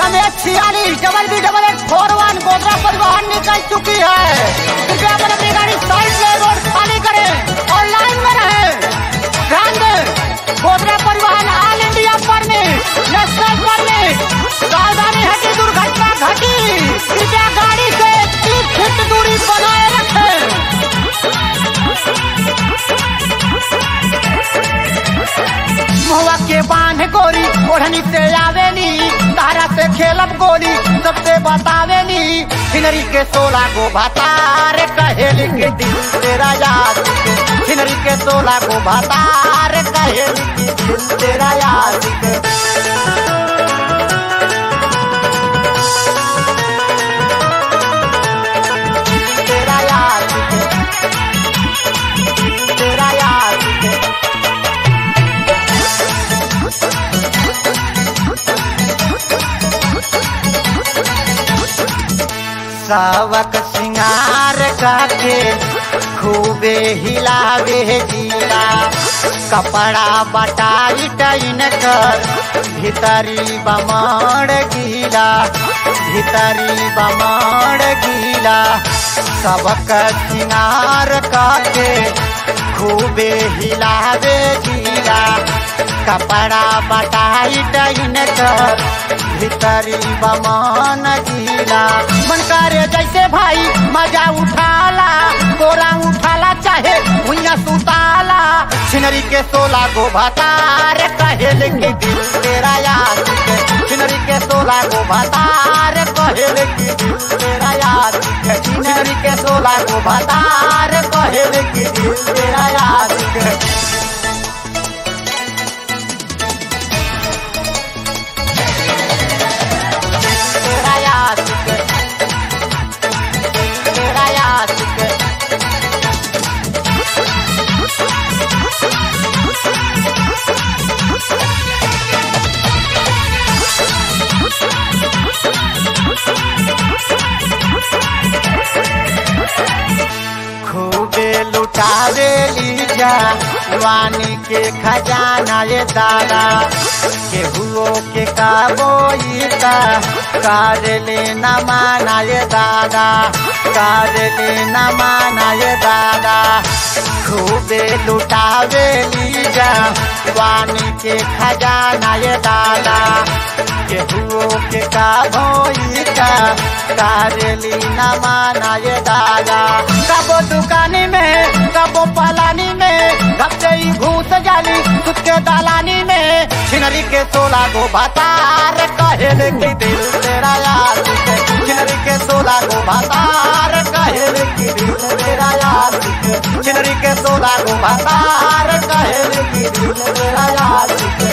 M H छियालीस double B double eight four one Godhra परिवहन निकल चुकी है कृपया अपन अपनी गाड़ी साइड में रोड खाली करें और लाइन में रहें ध्यान दें गोदरा परिवहन all India permit national permit सावधानी है कि दुर्घटना घटी कृपया गाड़ी से तीस फीट दूरी बनाए रखें मुहवा के बांध गोरी ओढ़नी से आवेली तारा से खेलब गोली सबसे बतावेली हिनरी के सोला गो भातार कहेली के दिल तेरा याद के हिनरी के सोला गो भातार कहेली के दिल तेरा याद के तेरा याद के तेरा याद के सावक सिंगार करके खूबे हिलावे जीला कपड़ा बटाई टाइन कर भीतरी बमड़ गीला भीतरी बमड़ गीला सबक सिंगार करके खूबे हिलावे जीला कपड़ा बटाई टाइन कर भीतरी बमन गीला मन करे जैसे भाई मजा उठाला तोरा उठाला चाहे भुइया सुताला छिनरी के सोला गो भतार कहेल के दिल तेरा याद के छिनरी के सोला गो भतार कहेल के दिल तेरा याद के छिनरी के सोला गो भतार कहेल के दिल तेरा याद के तेरा याद के तेरा याद के खूबे लुटावे लीजा वानी के खजाना ये दादा केहुओ के काबोईता कार लेना माना ये दादा कार लेना माना ये दादा खूबे लुटावे लीजा वानी के खजाना ये दादा केहुओ के काबोईता कार लेना माना ये दादा कबो दुकानी में कबो पलानी में घपते ही घूस जाली खुद के दालानी में छिनरी के सोला गो भातार कहेल की दिल तेरा याद के छिनरी के सोला गो भातार कहेल की दिल तेरा याद के छिनरी के सोला गो भातार कहेल की दिल तेरा याद के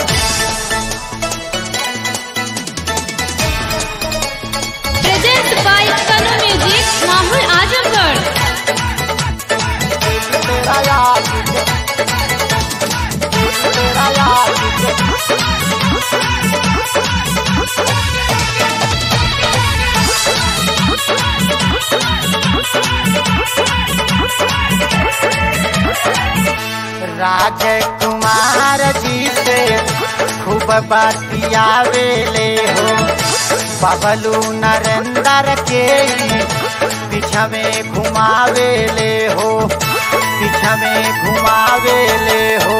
प्रेजेंट बाय कनु म्यूजिक माहौल आजमगढ़ तेरा याद के तेरा याद के राजकुमार जी से खूब बतियावे ले हो बबलू नरेंद्र के पीछा में घुमावे ले हो पीछा में घुमावे ले हो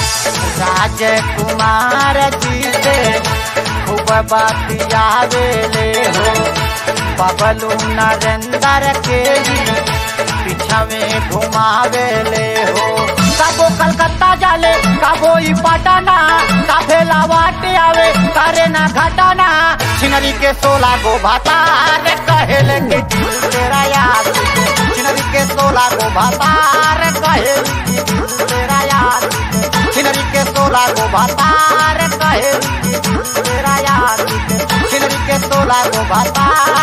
राजकुमार जी से खूब बतियावे ले हो बबलू नरेंद्र के पीछा में घुमावे ले हो कबो कलकत्ता जाले कबो ई पटना काफे लावाट आवे करे ना घटना छिनरी के सोला गो भातार कहेल के दिल तेरा याद के। छिनरी के सोला गो भातार कहेल के दिल तेरा याद के। छिनरी के सोला गो भातार कहेल के दिल तेरा याद के। छिनरी के सोला गो भातार